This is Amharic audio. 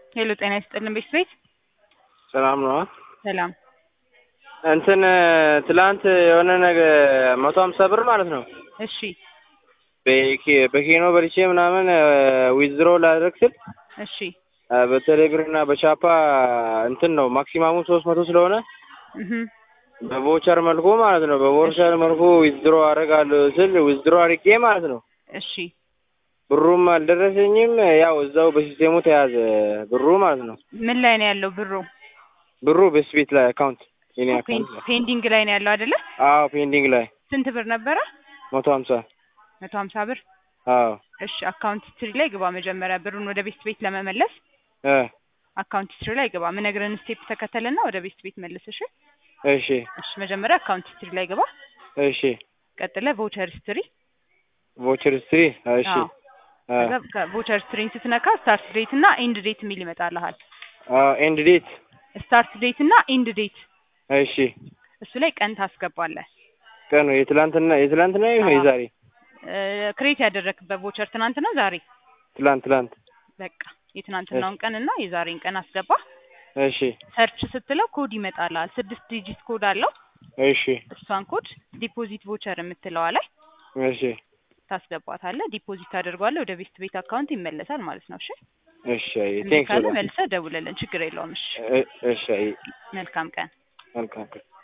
ሄሎ ጤና ይስጥልን ቤት ቤት ሰላም ነው። ሰላም እንትን ትላንት የሆነ ነገር መቶ ሀምሳ ብር ማለት ነው እሺ በኬ- በኬኖ በልቼ ምናምን ዊዝድሮ ላደርግ ስል እሺ በቴሌብር እና በቻፓ እንትን ነው ማክሲማሙ ሶስት መቶ ስለሆነ እህ በቮቸር መልኩ ማለት ነው በቮቸር መልኩ ዊዝድሮ አደርጋለሁ ስል ዊዝድሮ አድርጌ ማለት ነው እሺ ብሩም አልደረሰኝም። ያው እዛው በሲስቴሙ ተያዘ ብሩ ማለት ነው። ምን ላይ ነው ያለው ብሩ? ብሩ በስቤት ላይ አካውንት የኔ ፔን- አካውንት ላይ ፔንዲንግ ላይ ነው ያለው አይደለ? አዎ ፔንዲንግ ላይ ስንት ብር ነበረ? መቶ ሀምሳ መቶ ሀምሳ ብር። አዎ እሺ አካውንት ስትሪ ላይ ግባ። መጀመሪያ ብሩን ወደ ቤት ቤት ለመመለስ እ አካውንት ስትሪ ላይ ግባ። ምነግርህን ስቴፕ ተከተልና ወደ ቤት ቤት መልስ። እሺ እሺ እሺ መጀመሪያ አካውንት ስትሪ ላይ ግባ። እሺ ቀጥለ ቮቸር ስትሪ ቮቸር ስትሪ እሺ አዎ። አ ከዛ ከቮቸር ስትሪን ስትነካ ስታርት ዴት እና ኤንድ ዴት የሚል ይመጣልሃል። ኤንድ ዴት ስታርት ዴት እና ኤንድ ዴት እሺ እሱ ላይ ቀን ታስገባለህ። ቀኑ የትላንትና የትላንትና ይሁን አዎ። የዛሬ ክሬት ያደረግበት ቮቸር ትናንት ነው ዛሬ? ትላንት ትላንት በቃ የትናንትናውን ቀን እና የዛሬን ቀን አስገባ። እሺ ሰርች ስትለው ኮድ ይመጣልሃል። ስድስት ዲጂት ኮድ አለው። እሺ እሷን ኮድ ዲፖዚት ቮቸር የምትለዋ ላይ እሺ ታስገባታለህ። ዲፖዚት ታደርገዋለህ። ወደ ቤስት ቤት አካውንት ይመለሳል ማለት ነው። እሺ እሺ አይ እምቢ ቴንክስ ካለ መልሰህ ደውልልን። ችግር የለውም። እሺ እሺ አይ መልካም ቀን። መልካም